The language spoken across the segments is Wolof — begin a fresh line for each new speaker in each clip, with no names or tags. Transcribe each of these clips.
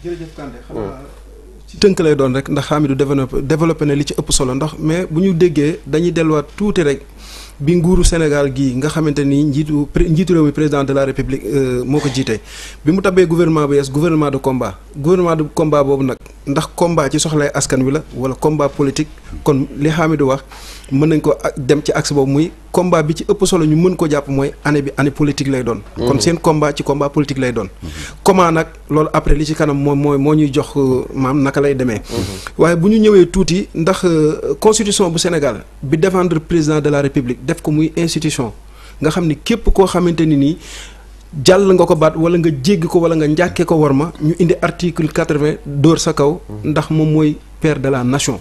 jërëjëf Kandé xam naa ci tënk lay doon rek ndax Hamidou développé développé na li ci ëpp solo ndax mais bu ñu déggee dañuy delluwaat tuuti rek bi nguuru Sénégal gii nga xamante ni njiitu njiitu réew mi président de la république moo ko jiite bi mu tabee gouvernement bu yees gouvernement de combat gouvernement de combat boobu nag ndax combat ci soxlay askan wi la wala combat politique kon li Hamidou wax mën nañ ko dem ci axe boobu muy combat bi ci ëpp solo ñu mën ko jàpp mooy année bi année politique lay doon. kon seen combat ci combat politique lay doon. comment nag loolu après li ci kanam moom mooy moo ñuy jox maam naka lay demee. waaye bu ñu ñëwee tuuti ndax constitution bu Sénégal bi défendre président de la république def ko muy institution nga xam ni képp koo xamante ni nii. jàll nga ko baat wala nga jéggi ko wala nga njàkkee ko war ma ñu indi article quatre-vingt dóor sa kaw ndax moom mooy père de la nation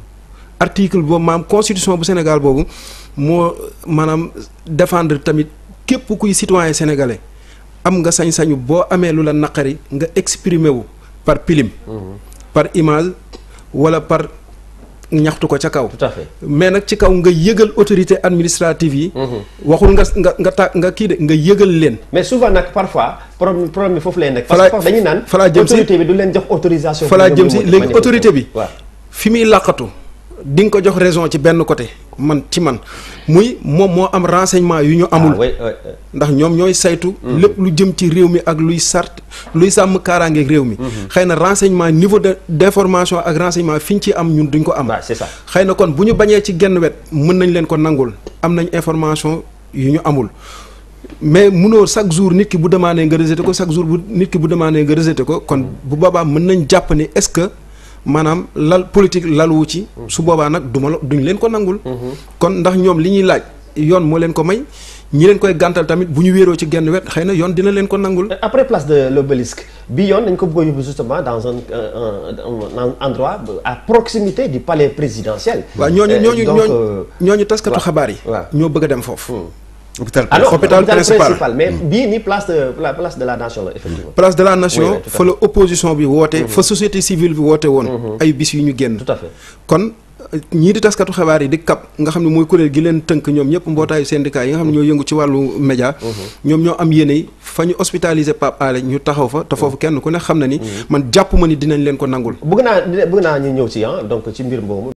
article boobu maam constitution bu Sénégal boobu moo maanaam défendre tamit képp kuy citoyen sénégalais am nga sañ-sañu boo amee lu la naqari nga exprimer wu par pilim par image wala par ñaxtu ko ca kaw.
tout à fait
mais nag ci kaw nga yëgal autorité administrative yi. waxul nga nga nga ta nga kii de nga yëgal leen.
mais souvent nag parfois problème problème bi foofu lay nekk.
Falaa-
parce que dañuy naan.
falaa jëm si
autorité bi du leen jox autorisation.
falaa
pour
jëm
ñoom
si
ñu
léegi
manifester.
autorité bi.
waaw
fi muy làqatu di nga ko jox raison ci benn côté man ci man muy moom moo am renseignement yu ñu amul.
ah oui oui oui.
ndax ñoom ñooy saytu. lépp lu jëm ci réew mi ak luy sart luy sàmm kaaraangeeg réew mi. xëy na renseignement niveau de d'information ak renseignement fi ñu ci am ñun duñ ko am.
waaw c'est ça.
xëy na kon bu ñu bañee ci genn wet mën nañ leen ko nangul am nañ information yu ñu amul mais munoo chaque jour nit ki bu demandé nga rejeté ko chaque jour bu nit ki bu demandé nga rejeté ko kon bu boobaa mën nañ jàpp ni est-ce que maanaam lal politique laluwu ci. su boobaa nag duma la duñ leen ko nangul. kon ndax ñoom li ñuy laaj yoon moo leen ko may ñi leen koy gàntal tamit bu ñu wéeroo ci genn wet xëy na yoon dina leen ko nangul.
après place de l'obélisque bi yoon dañ ko bëgg a yóbbu justement dans un, un, un, un endroit à proximité du palais présidentiel.
waaw ñooñu
Euh,
ñooñu
donc,
ñooñu
euh,
ñooñu taskatu
waaw,
xabaar yi.
waaw.
ñoo bëgg a dem foofu.
hôpital
ah non
hôpital
hôpital
principal.
principal mais bii nii place de la place de la nation la effectivement.
place de la
Oui,
nation
oui, tout à
fa la opposition bi woote fa société civile bi woote woon ay bis yu ñu génn
tout à fait.
kon euh, ñii di taskatu xabaar yi di kap nga xam ne mooy kuréel gi leen tënk ñoom ñëpp mbootaayu syndicat yi nga xam ne ñoo yëngu ci wàllu média ñoom ñoo am yéene yi fa ñu hospitaliser Pape Alé ñu taxaw fa te foofu kenn ku ne xam na ni man jàpp ma ni dinañ leen ko nangul
bëgg naa bëgg naa ñu ñëw ci ah donc ci mbir moomu.